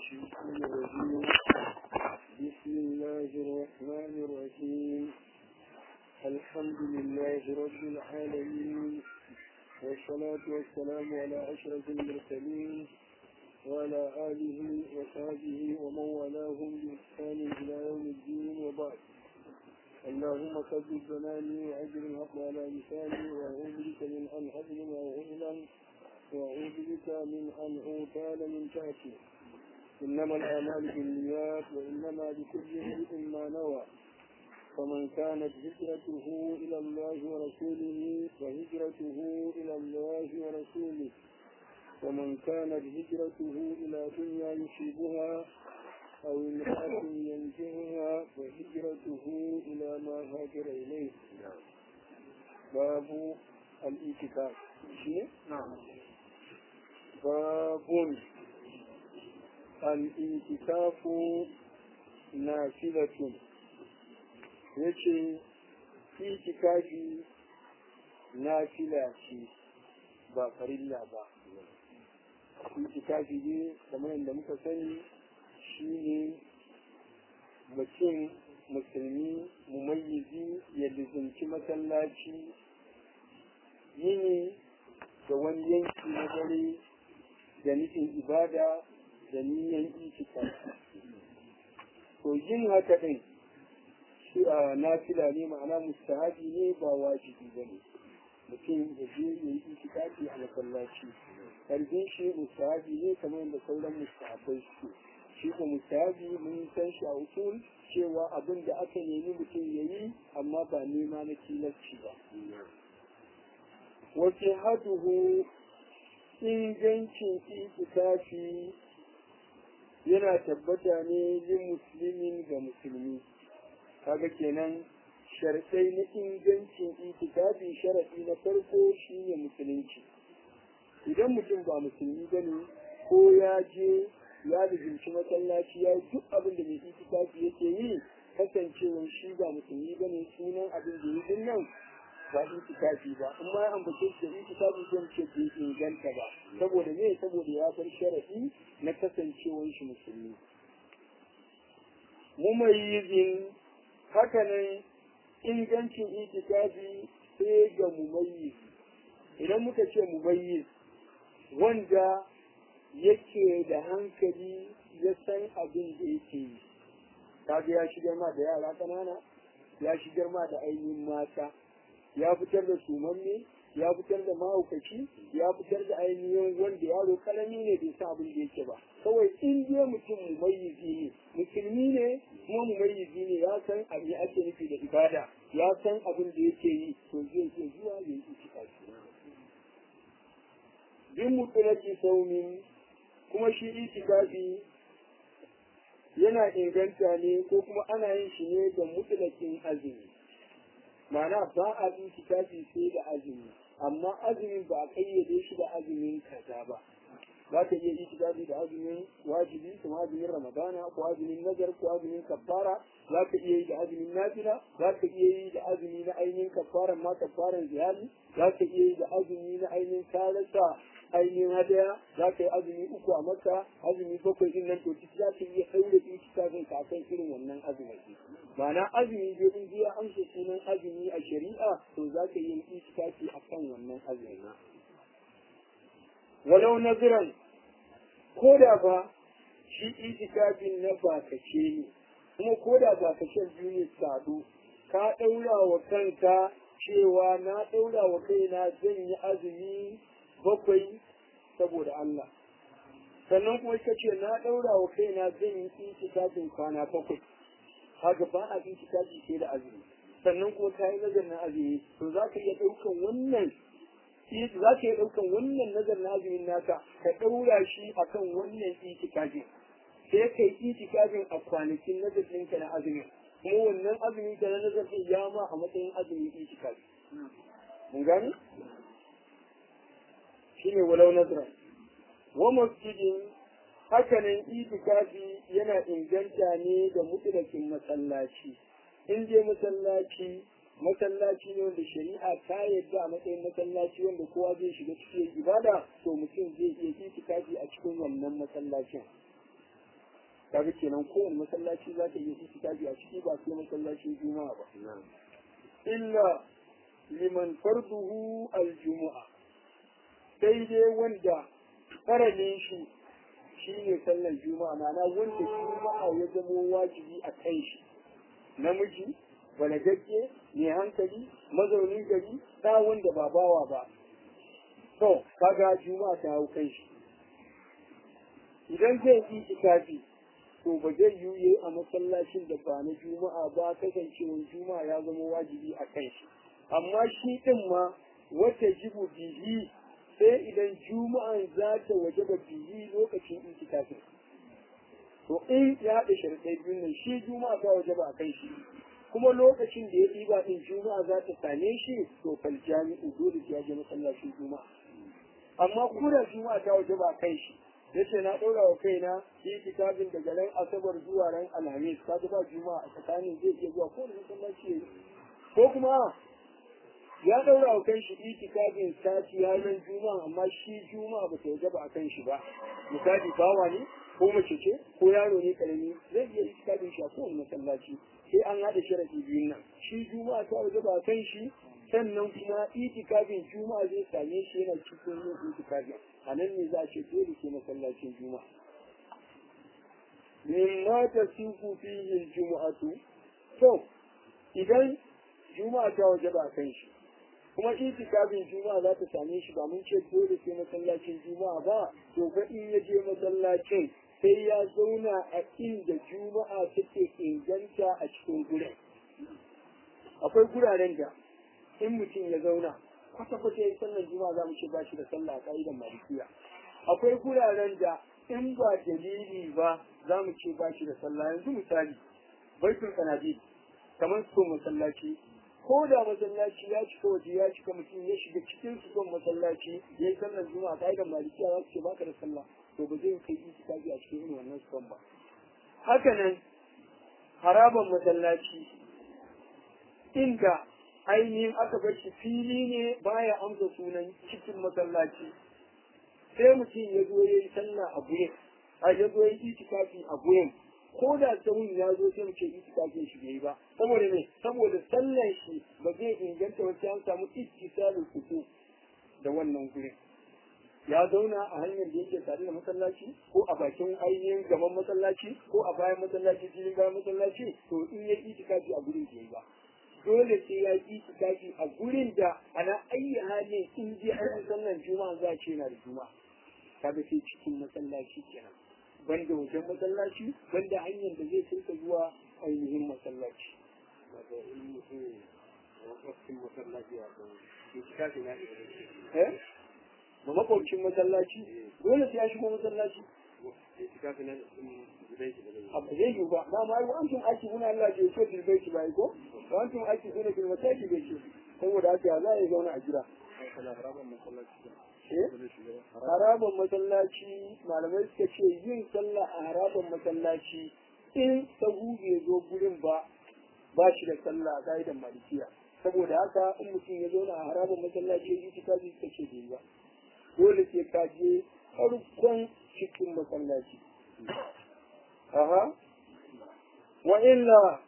الشيطان الرجيم بسم الله الرحمن الرحيم الحمد لله رب العالمين والصلاة والسلام على أشرف المرسلين وعلى آله وصحبه ومن والاهم بإحسان إلى يوم الدين وبعد اللهم ثبت بناني وأجر الحق على لساني وأعوذ بك من أن أظلم أو أظلم وأعوذ بك من أن أغتال من تحتي إنما الأعمال بالنيات وإنما لكل امرئ ما نوى فمن كانت هجرته إلى الله ورسوله فهجرته إلى الله ورسوله ومن كانت هجرته إلى دنيا يصيبها أو امرأة ينجبها فهجرته إلى ما هاجر إليه باب الاعتكاف نعم باب الاعتكاف نافلة yace itikafi nafila ce ba farilla ba itikafi ne kamar yadda muka sani shine mutum musulmi mumayyizi ya lizinci masallaci yini da wani yanki na dare da nufin ibada da niyan itikafi to yin haka din shi a nafila ne ma'ana mustahabi ne ba wajibi ba ne mutum ya je ya yi itikafi a masallaci karfin shi mustahabi ne kamar yadda sauran mustahabai su shi ko mustahabi mun san shi a usul cewa abin da aka nemi mutum ya yi amma ba nema na tilasci ba wace haduhu ingancin itikafi yana tabbata ne yin musulmin ga musulmi kaga kenan sharɗai na ingancin itikafi sharaɗi na farko shine musulunci idan mutum ba musulmi ba ne ko ya je ya lizinci masallaci ya yi duk abin da mai itikafi yake yi kasancewar shi ba musulmi ba ne sunan abin da yi nan ba itikafi ba in ma ya ambace shi da itikafi zan ce bai inganta ba saboda me saboda ya bar sharaɗi na kasancewar shi musulmi mumayyizin hakanan ingancin itikafi sai ga mumayyiz idan muka ce mumayyiz wanda yake da hankali ya san abin da yake yi kaga ya shigar ma da yara ƙanana ya shigar ma da ainihin mata ya fitar da sumanne ya fitar da mahaukaci ya fitar da ainihin wanda yaro karami ne bai san abin da yake ba kawai in je mutum mumayyizi ne musulmi ne kuma mumayyizi ne ya san abin ake nufi da ibada ya san abin da yake yi to zai iya zuwa ya yi itikafi bin mutulaki saumin kuma shi itikafi yana inganta ne ko kuma ana yin shi ne da mutulakin azumi ma'ana ba a itikafi sai da azumi amma azumin ba a kayyade shi da azumin kaza ba za ka iya itikafi da azumin wajibi kuma azumin ramadana ko azumin nazar ko azumin kafara za ka iya yi da azumin nafila za ka iya yi da azumi na ainihin kafaran ma kafaran ziyari za ka iya yi da azumi na ainihin karasa ainihin hadaya za ka yi azumi uku a maka azumi bakwai din nan to ciki za ka iya ɗaure itikafin ka akan irin wannan azumi ma'ana azumi biyu in biya amsa sunan azumi a shari'a to za ka yi itikafi akan wannan azumi walau naziran ko da ba shi itikafin na bakace ne kuma ko da bakacen biyu ne sadu ka ɗaura wa kanka cewa na ɗaura wa kaina zan yi azumi bakwai saboda Allah sannan kuma ita ce na ɗaura wa kaina zan yi itikafin kwana bakwai haka ba a itikafi sai da azumi sannan kuma ka yi nazarin azumi to za ka iya ɗaukan wannan za ka iya ɗaukan wannan nazarin azumin naka ka ɗaura shi akan wannan itikafin sai ka yi itikafin a kwanakin nazarin ka na azumin kuma wannan azumin ka na nazarin ya ma a matsayin azumin itikafi mun gane shine walau nazara wa masjidin hakanan itikafi yana inganta ne da mutlakin masallaci in je masallaci masallaci ne wanda shari'a ta yadda a matsayin masallaci wanda kowa zai shiga cikin ibada to mutum zai iya itikafi a cikin wannan masallacin kaga kenan kowane masallaci za ta yi itikafi a ciki ba sai masallacin juma'a ba illa liman farduhu aljumu'a sai dai wanda faralin shi shi ne sallar juma'a ma'ana wanda juma'a ya zamo wajibi a kan shi namiji balagagge mai hankali mazaunin gari ta wanda ba bawa ba to kaga juma'a ta hau kan shi idan zai yi itikafi to ba zai yi a masallacin da ba na juma'a ba kasancewar juma'a ya zama wajibi a kan shi amma shi din ma wata jibu bihi sai idan juma'an za ta waje ba biyi lokacin itikafin to in ya haɗa sharɗai biyun nan shi juma'a ta waje ba a kan shi kuma lokacin da ya ɗiba ɗin juma'a za ta same shi to fal jami'u dole ya je masallacin juma'a amma kuma juma'a ta waje ba a kan shi yace na ɗora wa kaina itikafin daga ran asabar zuwa ran alhamis ka ba juma'a a tsakanin zai iya zuwa ko masallaci ko kuma ya daura wa kan shi itikafin sati ranar juma'a amma shi juma'a ba ta wajaba a kan shi ba misali bawa ne ko mace ce ko yaro ne karami zai iya itikafin shi a kowane masallaci sai an haɗa sharadi biyun nan shi juma'a ta wajaba a kan shi sannan kuma itikafin juma'a zai same shi yana cikin yin itikafin a nan ne za a ce dole ke masallacin juma'a mimma tasifu fihi aljum'atu to idan juma'a ta wajaba a kan shi kuma itikafin juma'a za ta same shi ba mun ce dole sai masallacin juma'a ba to fa in ya je masallacin sai ya zauna a inda juma'a take inganta a cikin gurin akwai guraren da in mutum ya zauna kwata kwata ya sallar juma'a za mu ce ba shi da sallah a ka'idan malikiya akwai guraren da in ba dalili ba za mu ce ba shi da sallah yanzu misali baitul kanadi kamar su masallaci ko da masallaci ya cika waje ya cika mutum ya shiga cikin su son masallaci ya yi sallar juma'a ka'idan malikiya za su ce baka da sallah to ba zai kai itikafi a cikin irin wannan son ba haka nan haraban masallaci inda ainihin aka bar shi fili ne baya amsa sunan cikin masallaci sai mutum ya zo ya yi sallah a gurin a ya zo ya yi itikafi a gurin ko da sahun ya zo sai mu ce itikafin shi bai ba saboda me saboda sallan shi ba zai inganta wacce an samu ittisalul kutu da wannan gurin ya zauna a hanyar da yake tare da masallaci ko a bakin ainihin gaban masallaci ko a bayan masallaci filin bayan masallaci to in ya itikafi a gurin bai ba dole sai ya yi itikafi a gurin da ana ayyi halin in ji an sallan juma'a za a ce na da juma'a kaga sai cikin masallaci kenan banda wajen masallaci banda hanyar da zai turka zuwa ainihin masallaci eh ma makwabcin masallaci dole sai ya shigo masallaci abu zai yi ba ba ma yi wa'ancin aiki muna Allah ke so tilbai shi bai ko wa'ancin aiki suna tilmata ki bai shi saboda haka za a yi zauna a jira haraban masallaci malamai suka ce yin sallah a haraban masallaci in sahu bai zo gurin ba ba shi da sallah a ka'idan malikiya saboda haka in mutum ya zauna a haraban masallaci ya yi kitabi suka ce bai ba dole sai ka je farkon cikin masallaci aha wa illa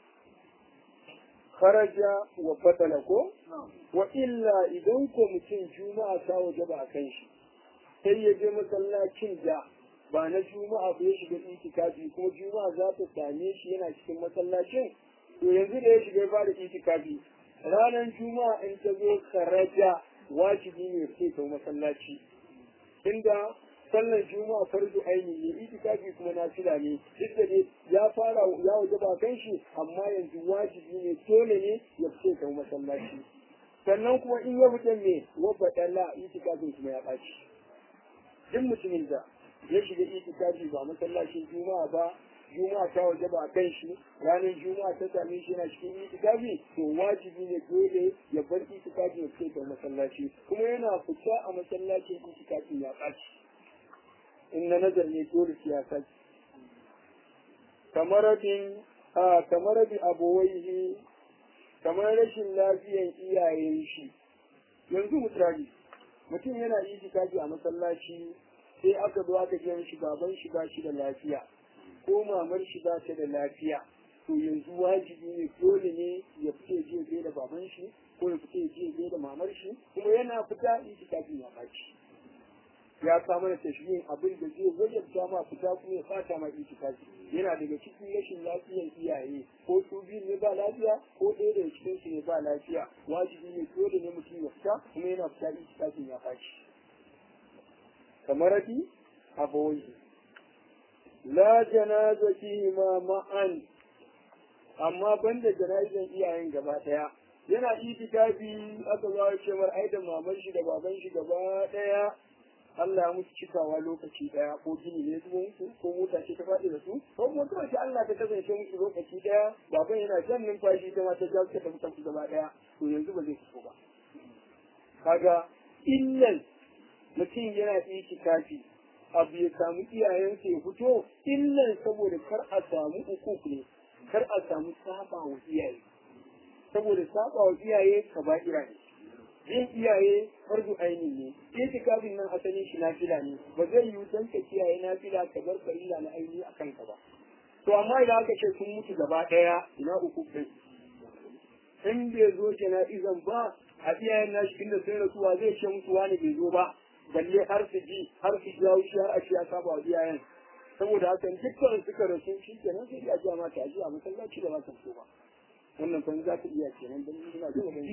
kharaja wa fatala ko wa illa idan ko mutum juma'a ta waje ba kan shi sai ya je masallacin da ba na juma'a ba ya shiga itikafi kuma juma'a za ta same shi yana cikin masallacin to yanzu da ya shiga ya fara itikafi ranar juma'a in ta zo kharaja wajibi ne sai ta masallaci inda sallar juma'a farzu aini ne itikafi kuma nafila ne duk da ne ya fara ya waje ba kan shi amma yanzu wajibi ne dole ne ya fice ta masallaci sannan kuma in ya fita ne wa badala itikafin kuma ya ɓaci duk mutumin da ya shiga itikafi ba masallacin juma'a ba juma'a ta waje ba kan shi ranar juma'a ta same shi yana cikin itikafi to wajibi ne dole ya bar itikafi ya fice ta masallaci kuma yana fita a masallacin itikafi ya ɓaci in na nazar ne dole siyasa kamar bin a kamar bi abowaihi kamar rashin lafiyan iyayen shi yanzu misali mutum yana yi kaji a masallaci sai aka zo aka je shi baban shi ba shi da lafiya ko mamar shi ba ta da lafiya to yanzu wajibi ne dole ne ya fita je gai da baban shi ko ya fita je gai da mamar shi kuma yana fita itikafin ya baci ya kama da tashbihin abin da zai wajabta ma fita kuma ya fata ma itikafi yana daga cikin rashin lafiyar iyaye ko su biyu ne ba lafiya ko ɗaya daga cikin su ne ba lafiya wajibi ne dole ne mutum ya fita kuma yana fita itikafin ya baci kamar rafi abawai la janazati ma ma'an amma banda jana'izan iyayen gaba daya yana itikafi aka zo ce mar ai da maman shi da baban shi gaba daya Allah ya musu cikawa lokaci daya ko gini ne zuwa musu ko mota ce ta faɗi da su ko kuma kawai Allah ta kasance musu lokaci daya baban yana jan numfashi ta mata ta ta tafi tafi gaba daya to yanzu ba zai fito ba kaga illan mutum yana itikafi abu ya samu iyayensa ya fito illan saboda kar a samu ukuk ne kar a samu saba wa iyaye saboda saba wa iyaye kaba'ira ne yin iyaye fardu aini ne itikafin nan asalin shi nafila ne ba zai yi dan ka kiyaye nafila ka bar farilla na aini a kanka ba to amma idan aka ce sun mutu gaba daya ina uku kai in bai zo jana'izan ba a iyayen nashi inda sai rasuwa zai ce mutuwa ne bai zo ba balle har su ji har su jawo shi har a ce ya saba wa iyayen saboda haka dukkan suka rasu shi kenan sai ya ji mata aji a masallaci da ba ta so ba wannan fa za ka iya kenan dan ina da wannan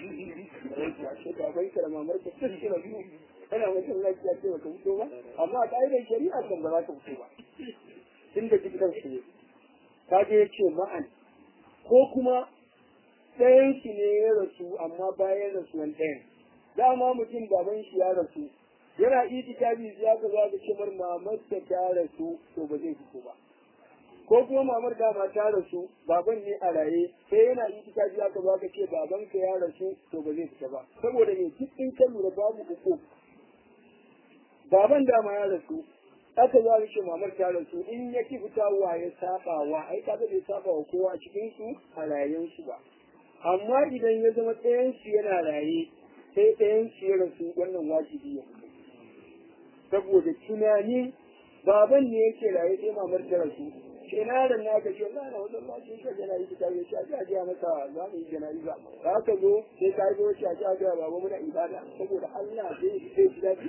ya ce ka bai kar mamar ka tsike da su kana masallaci ya ce ba ka fito ba amma a ka'idar shari'a kan ba za ka fito ba inda dukkan su ne ka je ya ce ma'an ko kuma ɗayan shi ne ya rasu amma bayan rasuwan ɗayan dama mutum baban shi ya rasu yana itikafi ya ga za ka cimar mamar ta ta rasu to ba zai fito ba ko kuma mamar dama ta rasu baban ne a raye sai yana itikafi ya ga za ka ce baban ka ya rasu to ba zai fita ba saboda ne duk in ka lura babu uku baban dama ya rasu aka za ka ce mamar ta rasu in ya ki fita wa ya saba wa ai ka ga bai saba wa kowa a cikin su a rayen su ba amma idan ya zama ɗayan su yana raye sai ɗayan su ya rasu wannan wajibi ya fito saboda tunanin baban ne yake raye sai mamar ta rasu sai na da na ka ce na na wajen ma sai ka jana yi ta ce a ji a masa za mu yi jana'iza za ka zo sai ka yi wuce a ji a ga baba muna ibada saboda Allah zai zai ji daɗi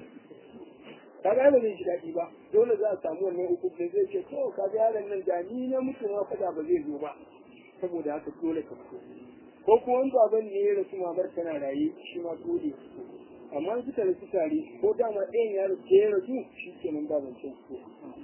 ka ga ba zai ji daɗi ba dole za a samu wannan uku da zai ce to ka ga yaron nan da ni na mutu ma fada ba zai zo ba saboda haka dole ka fito ko kuma wani baban ne ya rasu mamar tana raye shi ma dole ya fito amma suka rasu tare ko dama ɗayan ya rasu ya rasu shi ke nan ba zancen su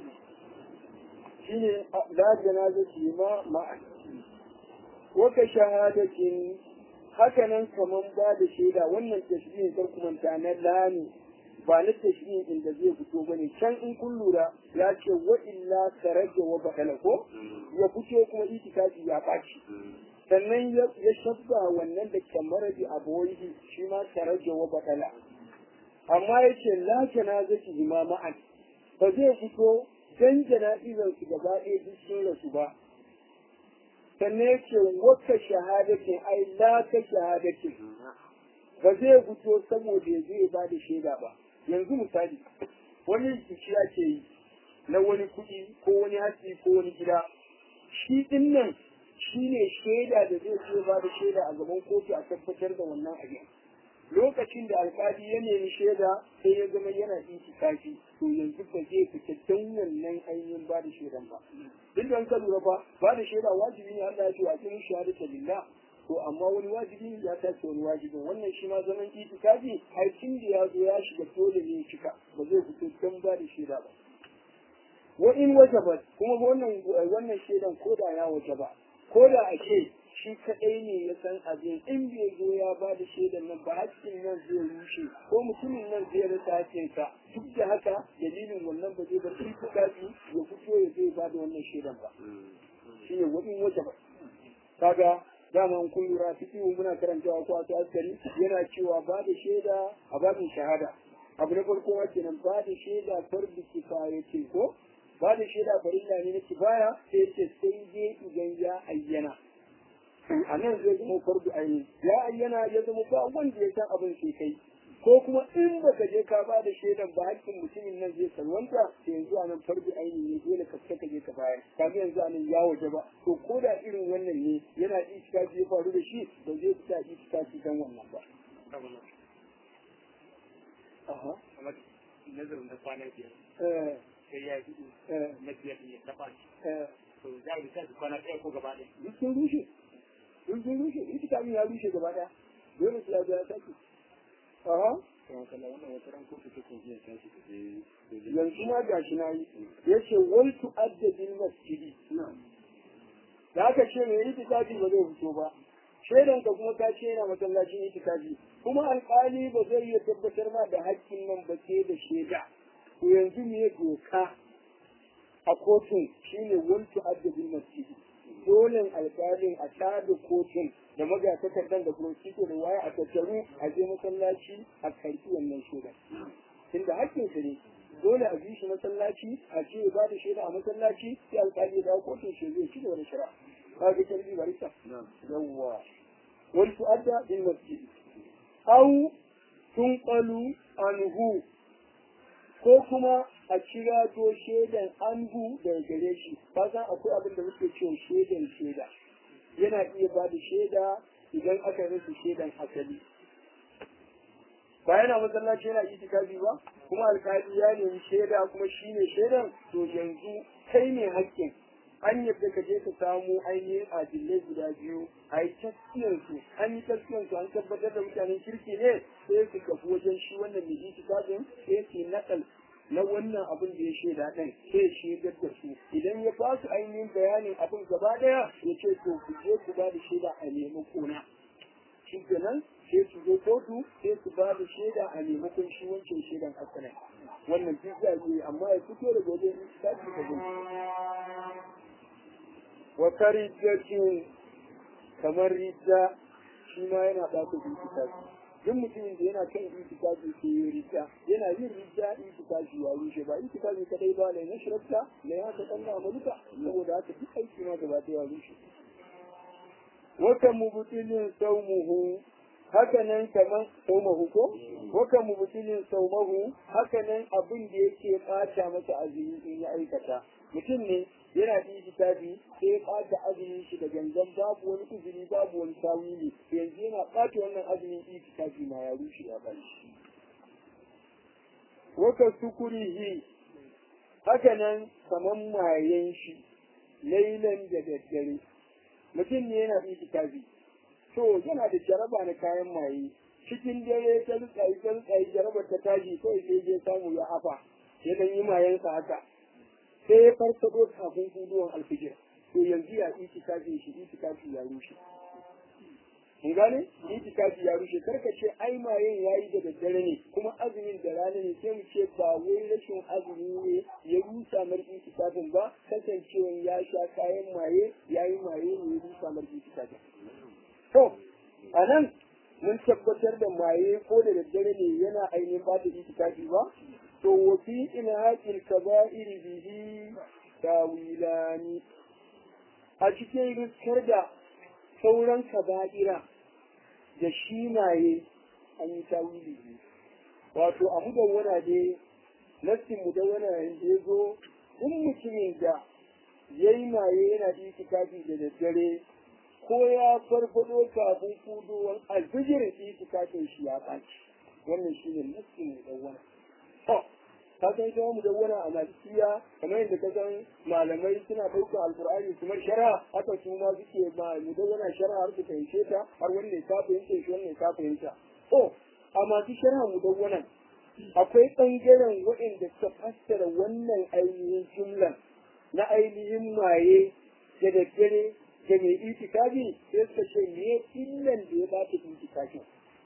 shi ne la janazati ma ma'a waka shahadatin haka nan kaman ba da shaida wannan tashbihin sarkumanta na lani ba na tashbihin inda zai fito bane can in kun lura ya ce wa illa karaja wa badala ko ya fito kuma itikafi ya ɓaci sannan ya shabba wannan da kamar da aboyi shi ma karaja wa badala amma ya ce la janazati ma ma'an ba zai fito dan jana'izar su gaba ɗaya duk sun rasu ba sannan ya ce wata shahadatin ai la ta shahadatin ba zai fito saboda ya zai ba da shaida ba yanzu misali wani biki ake yi na wani kuɗi ko wani hatsi ko wani gida shi ɗin nan shi ne shaida da zai ce ba da shaida a gaban kotu a tabbatar da wannan abin lokacin da alkali ya nemi shaida sai ya zama yana itikafi to yanzu ba zai fita don wannan ainihin ba da shaidan ba duk da ka lura ba ba da shaida wajibi ne Allah ya ce a cikin shahadata lillah to amma wani wajibi ya tace wani wajibin wannan shi ma zaman itikafi ai tun da ya zo ya shiga dole ne cika ba zai fito don ba da shaida ba wa in wajaba kuma wannan wannan shaidan ko da ya wajaba ko da ake shi kaɗai ne ya san abin in bai zo ya ba da shaidan nan ba hakkin nan zai rushe ko mutumin nan zai rasa hakkinsa duk da haka dalilin wannan ba zai bar shi kuɗaɗi ya fito ya zai ba da wannan shaidan ba shi ne wani wata ba kaga dama kun lura cikin muna karantawa ko a askari yana cewa ba da shaida a babin shahada abu na farko wa kenan ba da shaida farbi kifayatin ko ba da shaida farilla ne na kifaya sai ce sai dai idan ya ayyana a nan zai zama fardu aini ya ayyana ya zama ba wanda ya san abin sai kai ko kuma in baka je ka ba da shaidan ba hakkin mutumin nan zai salwanta to yanzu a nan farbi aini ne dole ka fita ka je ka bayar kaga yanzu a nan ya waje ba to ko da irin wannan ne yana itikafi ya faru da shi ba zai fita itikafi dan wannan ba aha kamar nazarin da kwana biyar eh sai ya yi eh na biyar ne ya taɓa shi eh to za a bisa kwana ɗaya ko gaba ɗaya duk sun rushe duk sun rushe itikafin ya rushe gaba daya dole su ya biya sake aha yanzu ma gashi na yi ya ce wal tu'adda bil masjidi da aka ce mai itikafi ba zai fito ba shaidan ka kuma ka ce yana masallacin itikafi kuma alƙali ba zai iya tabbatar ma da haƙƙin nan ba sai da shaida to yanzu me doka a kotun shine wal tu'adda bil masjidi dole alƙalin a tada kotun da magatakardan da prosecutor da waya a tattaru a je masallaci a karɓi wannan shaidan tunda haƙƙin sa ne dole a bi shi masallaci a ce ya bada shaida a masallaci sai alƙali ya dawo kotun shi zai ci gaba da shari'a ka ga kalbi barista yawwa wal tu'adda bil masjid aw tunqalu anhu ko kuma a kira to shaidan anhu daga gare shi ka san akwai abin da muke cewa shaidan shaida yana iya ba da shaida idan aka rasa shaidan asali ba yana masallaci yana itikafi ba kuma alkali ya nemi shaida kuma shi ne shaidan to yanzu kai ne hakkin an yadda ka je ka samu ainihin adillai guda biyu a yi taskiyarsu an yi taskiyarsu an tabbatar da mutanen kirki ne sai su kafu wajen shi wannan mai itikafin sai su nakal na wannan abin da ya shaida ɗin sai shaidar da su idan ya ba su ainihin bayanin abin gaba ɗaya ya ce to ku je ku ba da shaida a nemi kona shi kenan sai su zo kotu sai su ba da shaida a maimakon shi wancan shaidan asalin wannan duk za yi amma ya fito daga wajen lissafi ka gani wa karijjatin kamar ridda shi ma yana ɓata itikafi duk mutumin da yana kan itikafi ke yi ridda yana yin ridda itikafi ya rushe ba itikafi kadai ba ne na shirafta na ya ta ɗan amaluka saboda haka duk aiki ma gaba ɗaya ya rushe wata mubutulin saumuhu haka nan kaman saumahu ko waka mubutulin saumahu haka nan abin da yake ɓata masa azumi in ya aikata mutum ne yana da kitabi sai ya ɓata azumin shi da gangan babu wani uzuri babu wani tawili yanzu yana ɓata wannan azumin itikafi ma ya rushe ya bari waka sukurihi haka nan kaman mayen shi lailan da daddare mutum ne yana da itikafi to yana da jaraba na kayan maye cikin dare ta rutsayi ta rutsayi jarabar ta tashi kawai sai je samu ya hafa ya dan yi mayansa haka sai ya farfado kafin huduwan alfijir to yanzu ya itikafi shi itikafi ya rushe mun gane itikafi ya rushe karka ce ai mayen yayi da daddare ne kuma azumin da rana ne sai mu ce ba wai rashin azumi ne ya rusa mar itikafin ba kasancewa ya sha kayan maye yayi maye ne ya rusa mar itikafin to a nan mun tabbatar da maye ko da daddare ne yana ainihin ba da itikafi ba to wa fi ilhaqil kaba'ir bihi tawilani a cikin riskar da sauran kaba'ira da shi maye an yi tawili biyu wato a mudawwana ne nassin mudawwana da ya zo duk mutumin da ya yi maye yana itikafi da daddare ko ya farfado kafin kuduwan alfijirin itikafin shi ya ɓaci wannan shi ne nassin mudawwana to ka san ita mudawwana a malikiya kamar yadda ka san malamai suna ɗaukar alkur'ani kuma shara haka su ma suke ma mudawwana shara har su fahimce ta har wannan ta fahimce shi wannan ta fahimta to a masu shara mudawwanan akwai ɓangaren waɗanda suka fassara wannan ainihin jumlan na ainihin maye da daddare da mai itikafi sai suka ce me illan da ya bata itikafin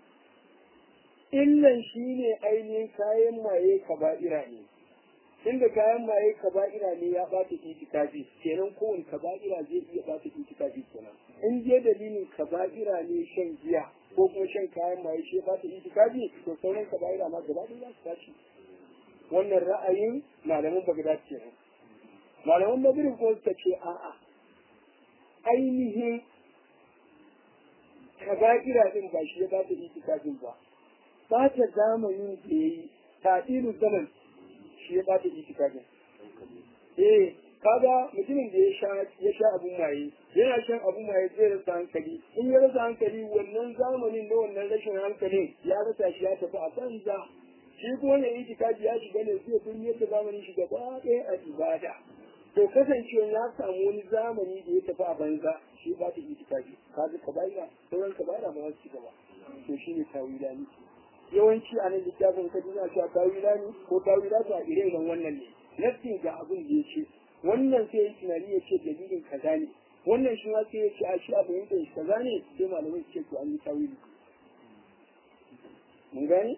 illan shi ne ainihin kayan maye kaba'ira ne inda kayan maye kaba'ira ne ya bata itikafi kenan kowane kaba'ira zai iya bata itikafi kenan in je dalilin kaba'ira ne shan giya ko kuma shan kayan maye shi ya bata itikafi to sauran kaba'ira ma gaba ɗaya za su tashi wannan ra'ayin malaman bagdad kenan malaman maghrib ko suka ce a'a ainihin kaba'ira din ba shi ya bata itikafin ba ɓata zamanin da ya yi taɗilu zaman shi ya ɓata itikafin eh kaga mutumin da ya sha ya sha abun maye yana shan abun maye zai rasa hankali in ya rasa hankali wannan zamanin na wannan rashin hankalin ya rasa shi ya tafi a banza shi kuma ne itikafi ya shiga ne zai kun yadda zamanin shi gaba ɗaya a ibada to kasancewa ya samu wani zamani da ya tafi a banza shi ba ta itikafi kaga ka bayyana sauran ka bayyana ba za su ci gaba to shi ne tawilani yawanci a nan littafin ka duna cewa tawilani ko tawilatu a ire-iren wannan ne nafsin ga abin da ya ce wannan sai ya tunani ya ce dalilin kaza ne wannan shi ma sai ya ce a shi a fahimtar shi kaza ne sai malamai su ce to an yi tawili mun gane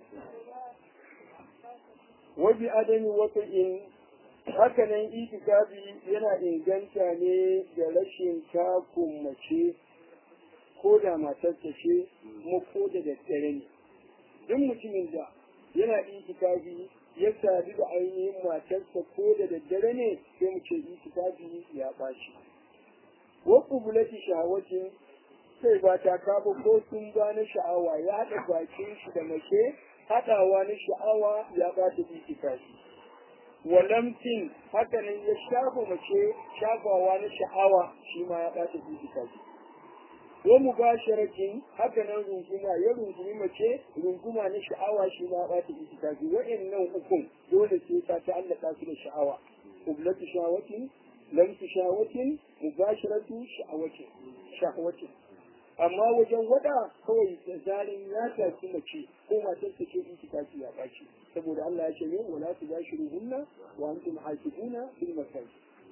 wabi adami wata in haka nan itikafi yana inganta ne da rashin takun mace ko da matarsa ce kuma ko da daddare ne duk mutumin da yana itikafi ya sadu da ainihin matarsa ko da daddare ne sai mu ce itikafi ya bashi wa kubulati shahawati sai ba ta kafa ko sun ba na sha'awa ya haɗa bakin shi da mace haɗawa na sha'awa ya ba ta itikafi walamtin haka nan ya shafa mace shafawa na sha'awa shi ma ya ba ta itikafi wa mubasharatin haka nan runguma ya rungumi mace runguma na sha'awa shi ma ba ta itikafi wa'annan hukun dole sai ta ta'allaka su da sha'awa kublatu shawatin lamsu shawatin mubasharatu sha'awatin sha'awatin amma wajen wada kawai da zarin ya tafi mace ko matar ta ce itikafi ya baci saboda Allah ya ce ne wala tubashiruhunna wa antum hakifuna fil masajid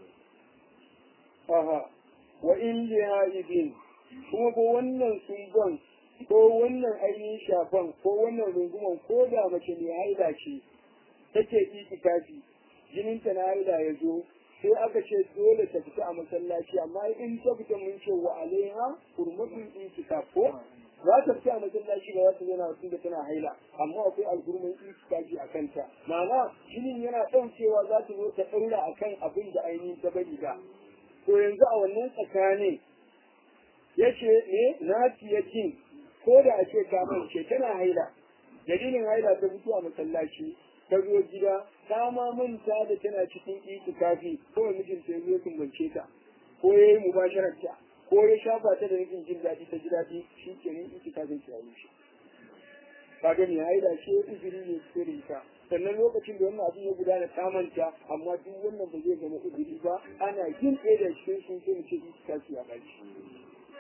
aha wa in lihaibin kuma ko wannan sungon ko wannan ainihin shafan ko wannan runguman ko da mace mai haila ce take itikafi jininta na haila ya zo sai aka ce dole ta fita a masallaci amma in ta fita mun ce wa alaiha hurmatul itikaf ko za ta fita a masallaci ba za ta zauna tun da tana haila amma akwai algurmin itikafi a kanta ma'ana jinin yana ɗaukewa za ta zo ta ɗaura akan abin da ainihin ta bari da to yanzu a wannan tsakanin ya ce ne na fiye jin ko da a ce ta ce tana haila dalilin haila ta fito a masallaci ta zo gida ta ma manta da tana cikin itikafi ko mijinta ya zo tumbance ta ko ya yi mubasharar ta ko ya shafa ta da nufin jin daɗi ta ji daɗi shi ke nan itikafin ta yi shi ka gani haila ce uzuri ne ko da ita sannan lokacin da wannan abin ya gudana ta manta amma duk wannan ba zai zama uzuri ba ana yin ɗaya da cikin sun sai mu ce itikafi a ƙarshe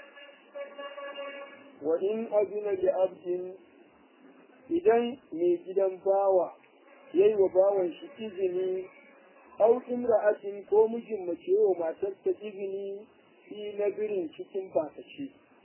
wa in azina li abdin idan mai gidan bawa yayi wa bawan shi izini au imra'atin ko mijin mace wa matarsa izini fi nabirin cikin bakace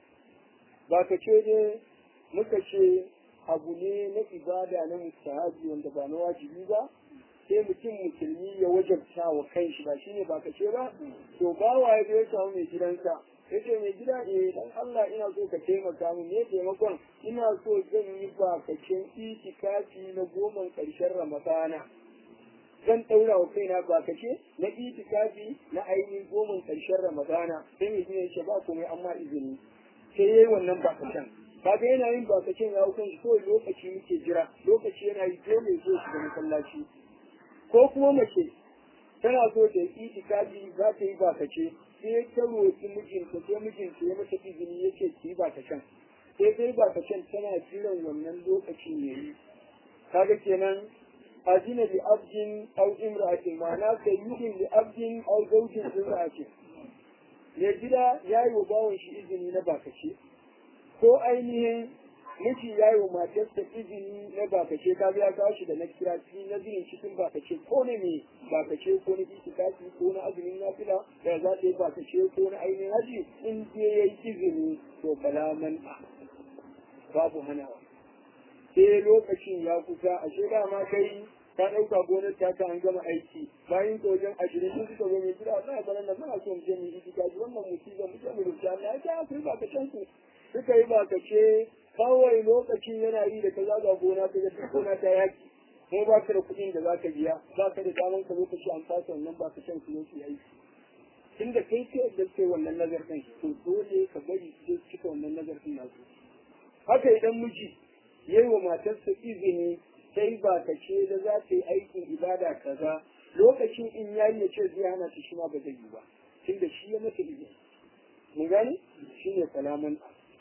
bakace ne muka ce abu ne na ibada na mustahabi wanda ba na wajibi ba sai mutum musulmi ya wajabta wa kanshi ba shine bakace ba to bawa ya zo ya samu mai gidansa yace mai gida eh dan Allah ina so ka taimaka min ne taimakon ina so zan yi bakacin itikafi na goman karshen Ramadana zan ɗaura wa kaina bakace na itikafi na ainihin goman karshen Ramadana sai mai gida yace ba komai amma izini sai yayi wannan bakacin kaga yana yin bakacin ya hukan shi kawai lokaci muke jira lokaci yana yi dole zo shiga masallaci ko kuma mace tana so ta yi itikafi za ta yi bakace sai ta roƙi mijinta sai mijinta ya mata izini ya ce ki ba ta can sai dai ba ta can tana jiran wannan lokacin ya yi kaga kenan azina li abdin aw imra'atin ma'ana sayyidin li abdin aw zawjin imra'atin mai gida ya yi wa bawan shi izini na bakace ko ainihin miji ya yi wa matarsa izini na bakace ka ya kawo shi da na kira na birin cikin bakace ko ne mai bakace ko na itikafi ko na azumin nafila da za ta yi bakace ko na ainihin haji in je ya yi izini to balaman babu hanawa sai lokacin ya kusa a shekara ma kai ta ɗauka gonar ta ta an gama aiki bayan ta wajen ashirin sun suka zo mai gida za a ganin da muna so mu je mu yi itikafi wannan musibar mu je mu rubuta Allah ya ta ku yi bakacen ku suka yi bakace kawai lokacin yana yi da ka zaga gona ka ga gona ta yaki ko ba ka da kuɗin da za ka biya ba ka da daman ka lokaci an fasa wannan ba ka can su yake aiki tun da kai ce da ke wannan nazarin to dole ka bari su cika wannan nazarin nasu haka idan miji yayi wa matarsa izini sai ba ka ce da za ta yi aikin ibada kaza lokacin in yayi ya ce zai hana ta shi ma ba zai yi ba tunda shi ya mata izini mun gani shine salamun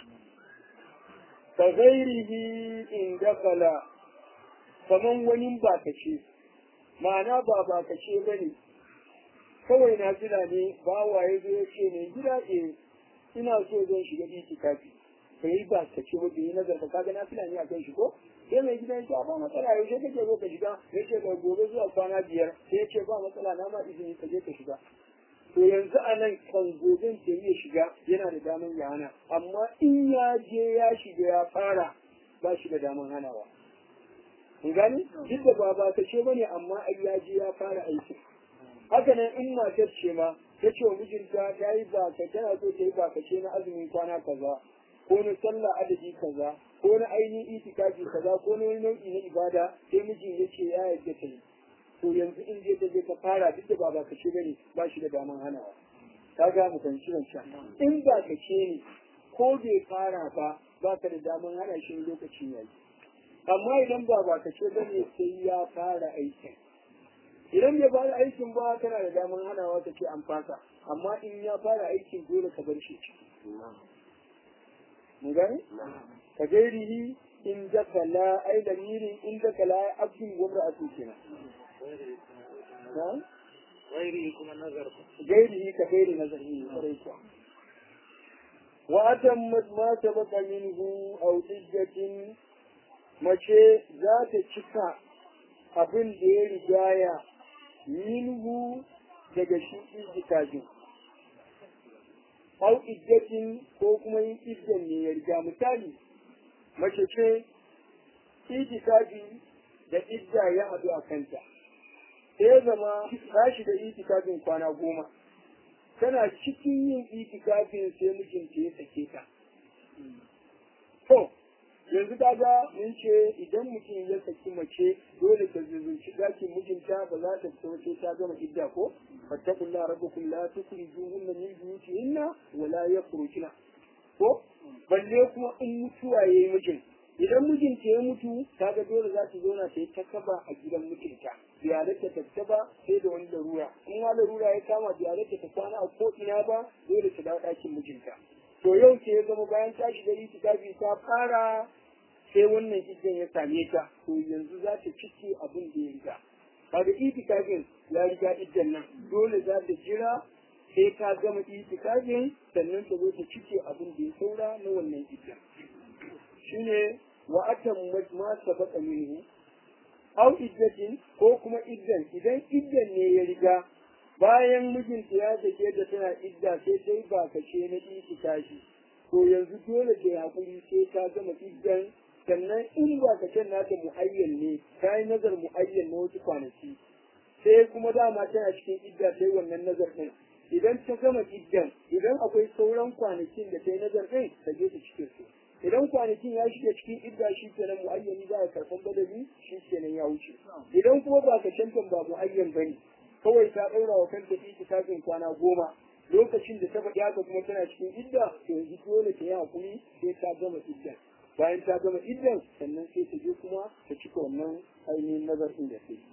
ka gairihi in dakala kaman wani ba ka ce ma'ana ba ba ka ce ba ne kawai na jira ne ba waye zai ce ne gida e ina so zan shiga itikafi ka yi ba ka ce wadda yi nazar ka kaga na fila ne a kan shi ko sai mai gidan ya ba matsala yaushe kake zo ka shiga ya ce ga gobe zuwa kwana biyar sai ya ce ba matsala na ma izini ka je ka shiga to yanzu a nan kan goben ke iya shiga yana da daman ya hana amma in ya je ya shiga ya fara ba shi da daman hanawa kun gani duk da ba ba ce bane amma ai ya je ya fara aiki haka nan in matar ce ma ta ce wa mijinta ta yi ba ka tana so ta yi ba ka ce na azumin kwana kaza ko na sallah adadi kaza ko na ainihin itikafi kaza ko na wani nau'i na ibada sai mijin ya ce ya yarda ta yi to yanzu in je ta je ta fara duk da ba ba ka ce bane ba shi da daman hanawa ka ga mu kan shirin sha in ba ka ce ne ko bai fara ba ba ka da daman hana shi lokacin yayi amma idan ba ba ka ce bane sai ya fara aikin idan bai fara aikin ba kana da daman hanawa ka ce an fasa amma in ya fara aikin dole ka bar shi mun gane ka gairihi in daka la ai lamirin in daka la abdin gumra a kenan غيره كما نظر gairihi ka gairi nazari kwarai kuwa wa atammat ma sabaqa minhu aw hujjatin mace za ta cika abin da ya rigaya minhu daga shi izdikajin aw iddatin ko kuma yin iddan ne ya riga misali mace ce itikafi da idda ya haɗu a kanta sai ya zama ta shiga itikafin kwana goma tana cikin yin itikafin sai mijinta ya sake ta to yanzu kaga mun ce idan mutum ya saki mace dole ta zuzunci dakin mijinta ba za ta fita sai ta gama idda ko fattakullah rabbukum la tukhrijuhunna min buyutihinna wa la yakhrujna ko balle kuma in mutuwa yayi mijin idan mijinta ya mutu kaga dole za ta zauna ta yi ta kaba a gidan mijinta biyalarta ta fita ba sai da wani larura in ma larura ya kama biyalarta ta kwana a ko ina ba dole ta dawo ɗakin mijinta to yau ce ya zama bayan ta shiga itikafi ta fara sai wannan iddan ya same ta to yanzu za ta cike abin da ya riga kaga itikafin ya riga iddan nan dole za ta jira sai ta gama itikafin sannan ta zo ta cike abin da ya saura na wannan iddan shine wa atam ma sabaqa minhu aw iddatin ko kuma iddan idan iddan ne ya riga bayan mijinta ya sake da tana idda sai dai ba kace na itikafi to yanzu dole ta hakuri sai ta gama iddan sannan in ba ka can nata mu'ayyan ne ta yi nazar mu'ayyan na wasu kwanaki sai kuma dama tana cikin idda sai wannan nazar ɗin idan ta gama iddan idan akwai sauran kwanakin da ta yi nazar ɗin ta je ta cikin su idan kwanakin ya shiga cikin idda shi kenan mu'ayyani za a karɓan badali shi kenan ya wuce idan kuma ba ka cancan ba mu'ayyan ba ne kawai ta ɗaura wa kanta itikafin kwana goma lokacin da ta faɗi haka kuma tana cikin idda to yanzu dole ta yi hakuri sai ta gama iddan bayan ta gama iddan sannan sai ta je kuma ta cika wannan ainihin nazarin da sai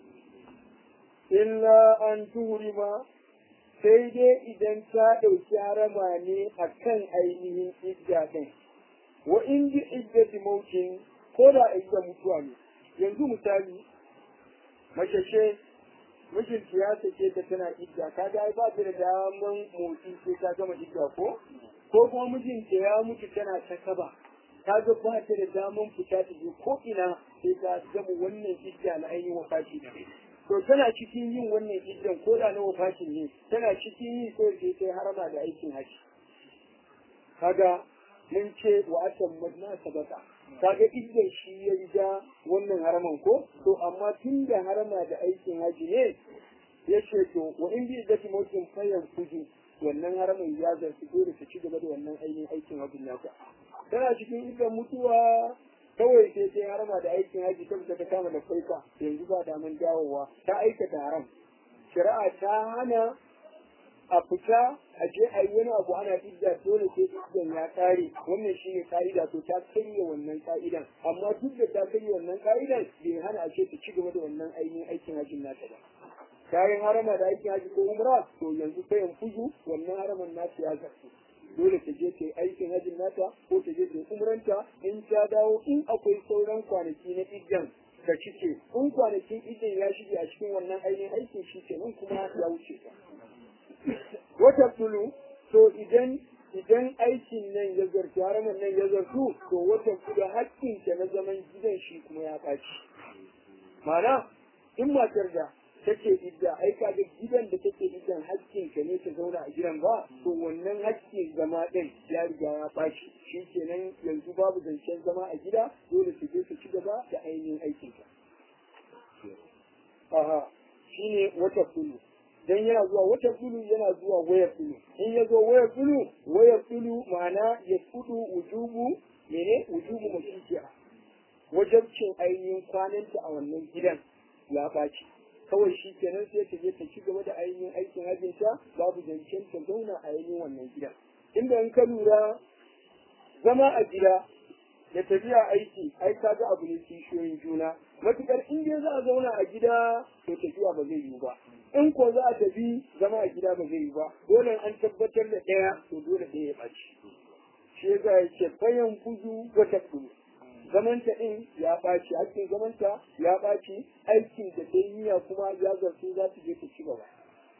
illa an tuhurima sai dai idan ta ɗauki harama ne a kan ainihin idda ɗin wa in ji iddati mautin ko da idda mutuwa ne yanzu misali mace ce mijinta ya sake ta tana idda ka ga ba ta da daman motsi sai ta gama idda ko ko kuma mijinta ya mutu tana ta kaba ta ga ba ta da daman fita ta je ko ina sai ta gama wannan idda na ainihin wafati da to tana cikin yin wannan iddan ko da na wafatin ne tana cikin yi ko sai sai harama da aikin haji kaga mun ce wa atan madna sabata kaga iddan shi ya riga wannan haraman ko to amma tun da harama da aikin haji ne ya ce to wa in bi iddati mutum fayan kuji wannan haramin ya zarfi dole ta ci gaba da wannan ainihin aikin hajjin nata tana cikin iddan mutuwa kawai sai sai harama da aikin haji ta fita ta kama da farka yanzu ba daman dawowa ta aikata haram shari'a ta hana a fita a je a yi wani abu ana idda dole sai iddan ya kare wannan shine ka'ida to ta karya wannan ka'idan amma duk da ta karya wannan ka'idan bai hana a ce ta ci gaba da wannan ainihin aikin hajjin nata ba kayan harama da aikin haji ko umra to yanzu sai in fuzu wannan haraman nata ya zartu dole ta je ta yi aikin hajjin nata ko ta je ta yi umranta in ta dawo in akwai sauran kwanaki na iddan ka cike in kwanakin iddan ya shige a cikin wannan ainihin aikin shi kenan kuma ya wuce ka wata tulu to idan idan aikin nan ya zartu haraman nan ya zartu to wata tulu hakkin ta na zaman gidan shi kuma ya ɓaci ma'ana in matar da take idda ai kaga gidan da take iddan hakkin ka ne ta zauna a gidan ba to wannan hakkin zama din ya riga ya ɓaci shi kenan yanzu babu zancen zama a gida dole su je su ci gaba da ainihin aikin ka aha shine wata tulu dan yana zuwa wata tulu yana zuwa wayar tulu in ya zo wayar tulu wayar tulu ma'ana ya kudu wujubu mene wujubu mashiya wajabcin ainihin kwananta a wannan gidan ya ɓaci kawai shi kenan sai ta je ta ci gaba da ainihin aikin hajjinta babu zancen ta zauna a ainihin wannan gidan inda in ka lura zama a gida da tafiya aiki ai ka ga abu ne kishiyoyin juna matukar in dai za a zauna a gida to tafiya ba zai yiwu ba in ko za a tafi zama a gida ba zai yiwu ba dole an tabbatar da ɗaya to dole ɗaya ya ɓaci shi ya ga ce bayan kuzu wata kuzu zamanta ɗin ya ɓaci hakkin zamanta ya ɓaci aikin da ta yi kuma ya zartu za su je ta ci gaba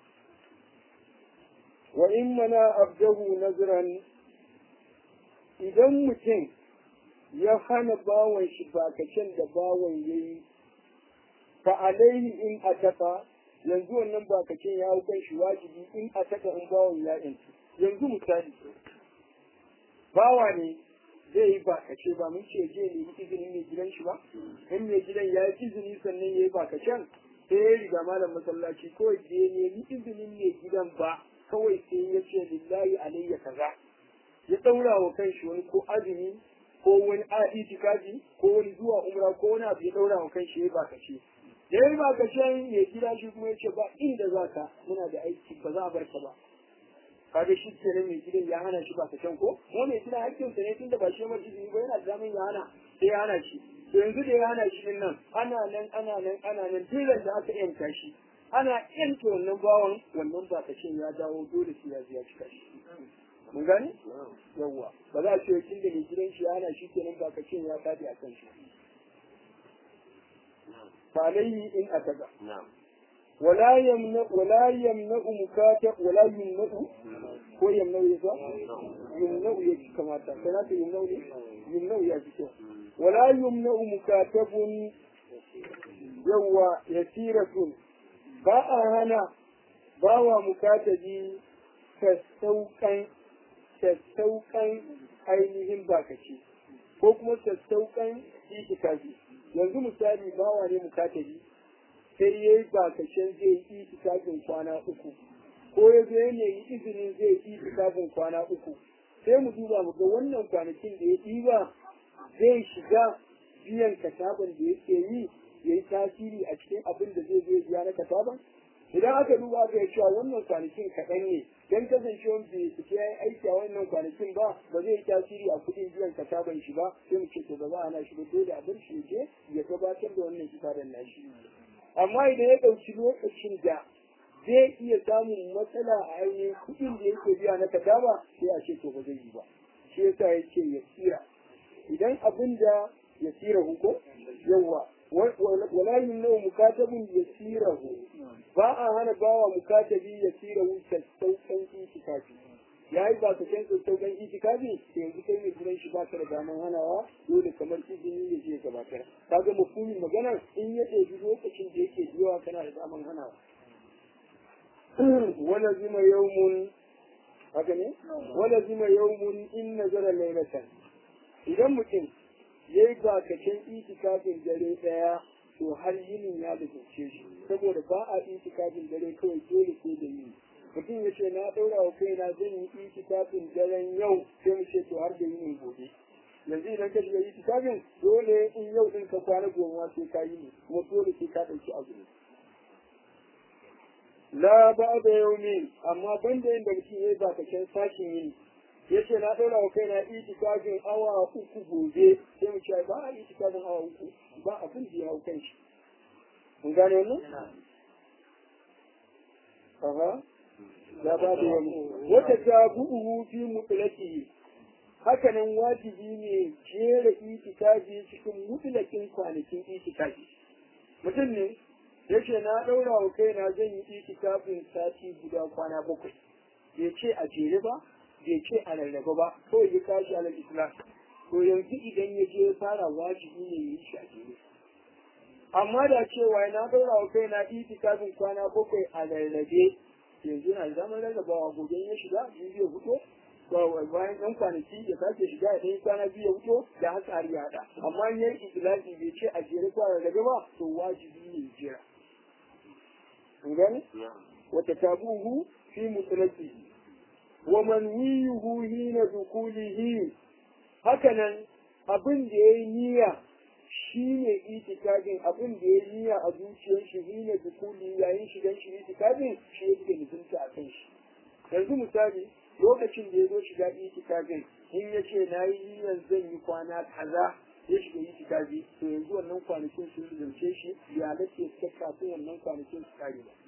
wa in mana abdahu nazran idan mutum ya hana bawan shi bakacin da bawan ya yi fa alaihi in ataka yanzu wannan bakacin ya hau kan shi wajibi in ataka in bawan ya yanci yanzu misali bawa ne zai yi bakace ba mun ce je ne izinin mai gidan shi ba in mai gidan ya yi izini sannan ya yi bakacen sai ya riga malam masallaci kawai da ya nemi izinin mai gidan ba kawai sai ya ce lillahi alayya kaza ya ɗaura wa kanshi wani ko azumi ko wani a itikafi ko wani zuwa umra ko wani abu ya ɗaura wa kanshi ya yi bakace da ya yi bakacen mai gida shi kuma ya ce ba inda za ka muna da aiki ba za a bar ka ba kaga shi kenan mai gidan ya hana shi ba ka can ko mu mai gidan hakkin sa ne tunda ba shi mai izini ba yana da ya hana sai ya hana shi to yanzu da ya hana shi din nan ana nan ana nan ana nan tilan da aka yanka shi ana yanke wannan bawan wannan ba ka ya dawo dole sai ya ji ya cika shi mun gane yawwa ba za a ce kin da mai gidan shi ya hana shi kenan ba ka ya tafi a kan shi fa alayhi in ataka na'am ولا يمنع ولا يمنع مكاتب ولا يمنع هو يمنع يسوع يمنع يجي كما تكنا يمنع يمنع يجي ولا يمنع مكاتب يوا يسيرة باء هنا باوا مكاتبي sassauƙan sassauƙan ainihin bakaci ko kuma sassauƙan itikafi yanzu misali bawa ne mukatabi sai ya yi bakashen zai yi itikafin kwana uku ko ya zo ya nemi izinin zai yi itikafin kwana uku sai mu duba mu ga wannan kwanakin da ya ɗiba zai shiga biyan kataban da yake yi ya yi tasiri a cikin abin da zai zo biya na kataban idan aka duba aka yi cewa wannan kwanakin kaɗan ne don kasancewan bai fita ya yi aiki a wannan kwanakin ba ba zai yi tasiri a kuɗin biyan kataban shi ba sai mu ce to ba za a hana shi ba dole a bar shi je ya gabatar da wannan kitaban nashi amma idan ya ɗauki lokacin da zai iya samun matsala a ainihin kuɗin da yake biya na kataba sai a ce to ba zai yi ba shi yasa ya ce ya tsira idan abin da ya tsira huko yawa wala yumnu mukatabun ya tsira hu ba a hana bawa mukatabi ya tsira hu sassauƙan itikafi ya yi ba ka can sassauƙan itikafi yanzu kai mai gidan shi ba ka da daman hanawa dole kamar izini ya je gabatar ka ga mafhumin maganar in ya ɗebi lokacin da yake biyawa kana da daman hanawa wala zima yawmun haka ne wala zima yawmun in nazara lailatan idan mutum ya yi bakacin itikafin dare ɗaya to har yinin ya bukace shi saboda ba a itikafin dare kawai dole sai da yini mutum ya ce na ɗaura wa kaina zan yi itikafin daren yau sai mu ce to har da yinin gobe yanzu idan ka shiga itikafin dole in yau din ka kwana goma sai ka yi ne kuma dole sai ka ɗauki azumi la ba da yaumi amma banda yin da mutum yayi ba kacan sashin yini yace na daura wa kaina itikafin awa uku gobe sai mu ce ba a itikafin awa uku ba abin da ya hau kan shi mun gane wannan aha la ba da yaumi wata jabu'uhu fi mutlaqi hakanan wajibi ne jera itikafi cikin mutlakin kwanakin itikafi mutum ne yace na daura wa kaina zan yi itikafin sati guda kwana bakwai bai ce a jere ba bai ce a rarraba ba kawai ya kashi alal islam to yanzu idan ya je fara wajibi ne ya yi shi a jere amma da cewa na daura wa kaina itikafin kwana bakwai a rarrabe yanzu na zaman rarrabawa gobe ya shiga biyu ya fito bayan ɗan kwanaki ya sake shiga ya ɗan kwana biyu ya fito da haka har ya haɗa amma in yayi itilaki bai ce a jere ko a rarrabe ba to wajibi ne jira kun gane wata tabuhu fi mutlaqi wa manwiyuhu hina dukulihi hakanan abin da yayi niyya shine itikadin abin da yayi niyya a zuciyar shi hina dukuli yayin shigan shi itikadin shi yake nufinta a kan shi yanzu misali lokacin da ya zo shiga itikafin in ya ce na yi niyyar zan yi kwana kaza ya shiga itikafi to yanzu wannan kwanakin sun zance shi ya halatta ya kafin wannan kwanakin su kare ba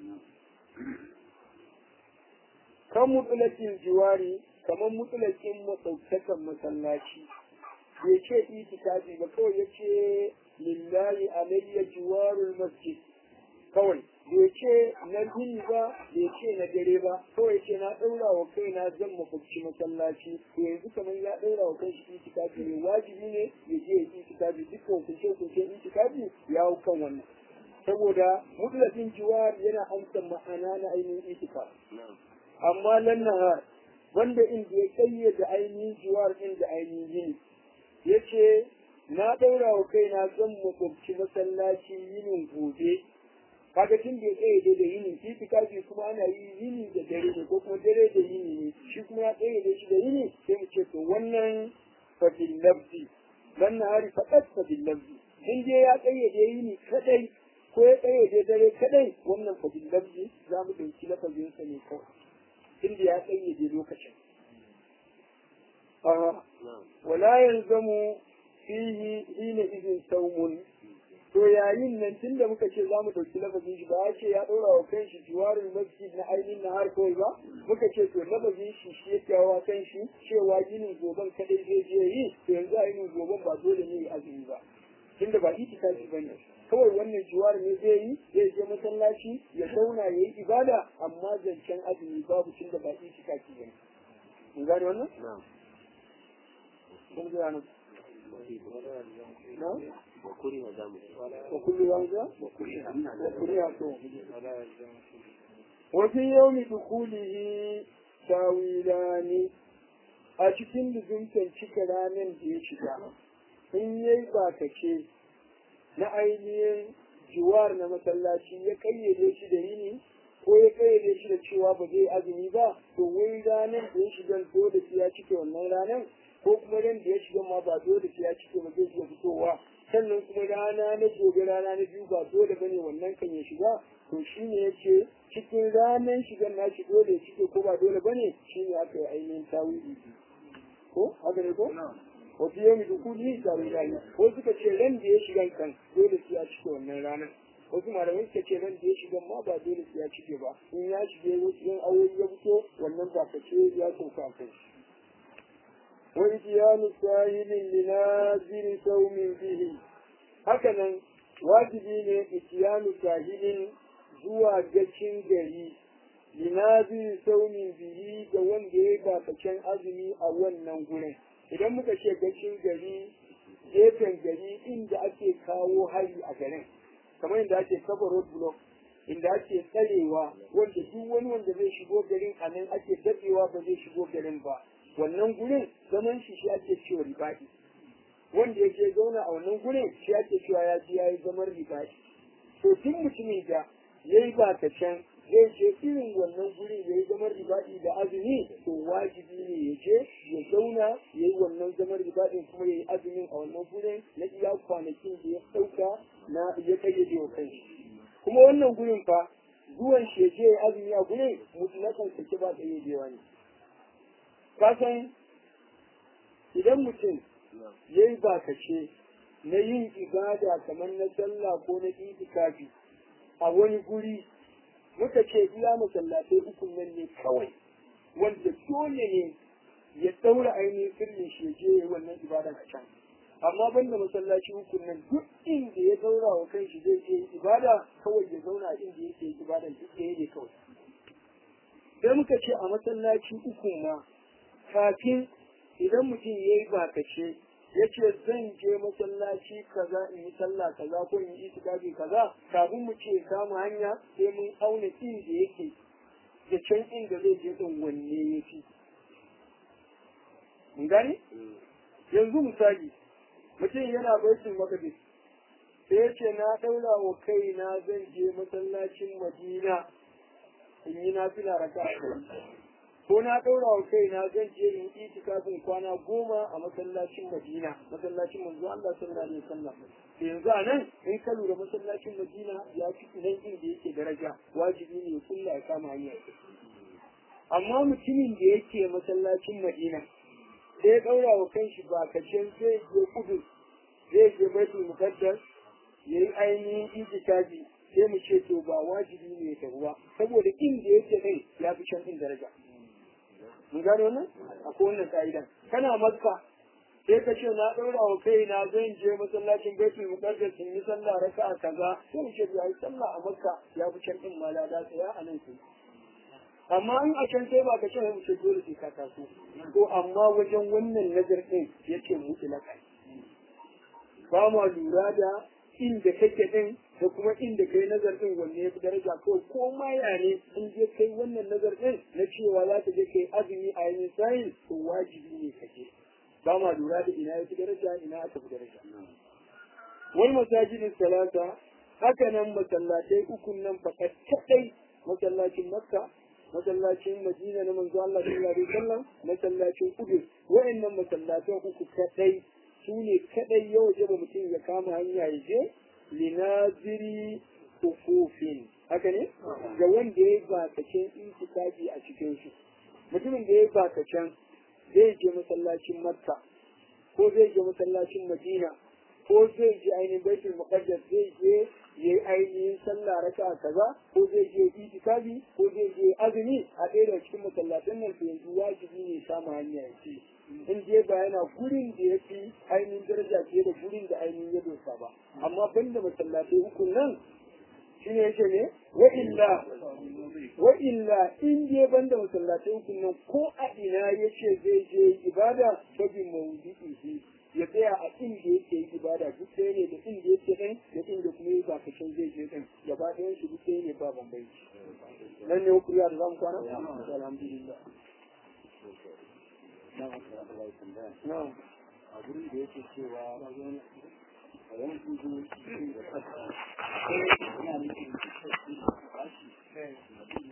kan mutulakin jiwari kamar mutulakin masautakan masallaci bai ce itikafi ba kawai ya ce lillahi alayya jiwarul masjid kawai bai ce na yini ba bai ce na dare ba kawai ce na ɗaura wa kaina zan makwabci masallaci to yanzu kamar ya ɗaura wa kanshi itikafi ne wajibi ne ya je ya itikafi dukkan hukunce hukunce itikafi ya hau kan wannan saboda mutlaqin jiwar yana amsa ma'ana na ainihin itikafi amma lan nahar wanda inda ya kayyade ainihin jiwar din da ainihin yini yace na ɗaura wa kaina zan makwabci masallaci yinin gobe kaga tun da ya tsaye da yini itikafi kuma ana yi yini da dare ne ko kuma dare da yini ne shi kuma ya tsaye da shi da yini sai mu ce to wannan fadil lafzi dan na hari fakat fadil lafzi in dai ya tsaye da yini kadai ko ya tsaye da dare kadai wannan fadil lafzi za mu dauki lafazin sa ne kawai inda ya tsaye da lokacin wala yanzamu fihi hina idin saumun to yayin nan tun da muka ce za mu ɗauki lafazin shi ba ya ce ya ɗora wa kan shi jiwarin masjid na ainihin na har kawai ba muka ce to lafazin shi shi ya kyawa kan shi cewa ginin goben kadai zai je yi to yanzu a yinin goben ba dole ne ya azumi ba tunda ba itikafi ba ne kawai wannan jiwar ne zai yi zai je masallaci ya zauna ya yi ibada amma zancen azumi babu tunda ba itikafi ba ne mun gane wannan? Kun gane نعم وكره دمه وكل واحدة وكلها توم وفي يوم دخوله تاويلان a cikin luzumtan cika ranar da ya shiga in yayi bakace na ainihin jiwar na masallaci ya kayyade shi da yini ko ya kayyade shi da cewa ba zai azumi ba to wai ranar da ya shiga dole sai ya cike wannan ranar ko kuma ran da ya shiga ma ba dole sai ya cike ba zai iya fitowa sannan kuma rana na gobe rana na biyu ba dole bane wannan kan ya shiga to shine yace cikin ranar shigan na shi dole ya cike ko ba dole bane shine aka yi ainihin tawili ko haka ne ko wa fi yawmi dukuli tawilani ko suka ce ran da ya shiga kan dole sai ya cike wannan ranar wasu malamai suka ce ran da ya shiga ma ba dole sai ya cike ba in ya shige wasu yan awoyi ya fito wannan ba ka ce ya sauka a kai وإتيان ساهل لنازل سوم به hakanan wajibi ne itiyanu sahilin zuwa gacin gari linazir saumin bihi ga wanda ya bakacin azumi a wannan gurin idan muka ce gacin gari gefen gari inda ake kawo hari a garin kamar inda ake kafa road block inda ake tsarewa wanda duk wani wanda zai shigo garin a nan ake dadewa ba zai shigo garin ba wannan gurin zaman shi shi ake cewa ribaɗi wanda ya je zauna a wannan gurin shi ake cewa ya ji ya yi zaman ribaɗi to duk mutumin da ya yi ba ta can zai je irin wannan gurin ya yi zaman ribaɗi da azumi to wajibi ne ya je ya zauna ya yi wannan zaman ribaɗin kuma ya yi azumin a wannan gurin na iya kwanakin da ya ɗauka na ya kayyade wa kanshi kuma wannan gurin fa zuwan shi ya je ya azumi ba ƙayyadewa ne ka san idan mutum ya yi bakace na yin ibada kamar na sallah ko na itikafi a wani guri muka ce iya masallatai ukun nan ne kawai wanda dole ne ya daura ainihin sirrin shi je wannan ibadan a can amma banda masallaci ukun nan duk inda ya daura wa kanshi zai je ibada kawai ya zauna a inda yake ibadan duk da ne kawai sai muka ce a masallaci ukun ma kafin idan mutum ya yi bakace ya ce zan je masallaci kaza in yi sallah kaza ko in yi itikafi kaza kafin mu ce kama hanya sai mun auna inda yake da can inda zai je din wanne ya fi mun gani yanzu misali mutum yana baitul maqdis sai ya ce na daura wa kaina zan je masallacin madina in yi nafila raka'a ko na ɗaura wa kaina zan je in yi itikafin kwana goma a masallacin Madina masallacin manzo Allah sallallahu alaihi wasallam to yanzu a nan in ka lura masallacin Madina ya fi nan inda yake daraja wajibi ne kulla ya kama hanya amma mutumin da yake masallacin Madina sai ya ɗaura wa kanshi ba kacen zai je kudu zai je baitul muqaddas yayi ainihin itikafi sai mu ce to ba wajibi ne ya tafi ba saboda inda yake kai ya fi can din daraja mun gano nan akwai wannan ka'idan kana makka sai ka ce na ɗaura wa kai na zan je masallacin baitul muqaddas in yi sallah raka'a kaza sai mu ce ya yi sallah a makka ya fi can din mala da tsaya a nan sai amma in a can sai ba ka ce mu ce dole sai ka taso to amma wajen wannan nazar din yace mutlaka ba ma lura da inda kake din da kuma inda kai nazar din wanne ya fi daraja ko ko ma ya ne in je kai wannan nazar din na cewa za ka je kai azumi a yayin sayin to wajibi ne ka je ba ma lura da ina ya fi daraja ina aka fi daraja wal masajidin salata haka nan masallatai ukun nan fakat kadai masallacin makka masallacin madina na manzo Allah sallallahu alaihi wasallam masallacin kudu wa'annan masallatan uku kadai su ne kadai ya waje ba mutum ya kama hanya ya je linaziri kufufin haka ne ga wanda ya yi bakacin intikafi a cikin su mutumin da ya yi bakacin zai je masallacin makka ko zai je masallacin madina ko zai je ainihin baitul muqaddas zai je ya yi ainihin sallah raka kaza ko zai je itikafi ko zai je azumi a ɗaya daga cikin masallatan nan to yanzu wajibi ne samu hanya ya ce in je ba yana gurin da ya fi ainihin daraja fiye da gurin da ainihin ya dosa ba amma banda masallatai hukun nan shi ne yake ne wa illa wa illa in je banda masallatai hukun nan ko a ina ya ce zai je ibada ta bi mawudi'i ya tsaya a inda yake yi ibada duk ɗaya ne da inda yake ɗin da inda kuma yi ba kashin zai je ɗin gaba ɗayan shi duk ɗaya ne ba bambanci nan ne hukuriya da zamu kwana alhamdulillah na'am a gurin da yake cewa wani tudu da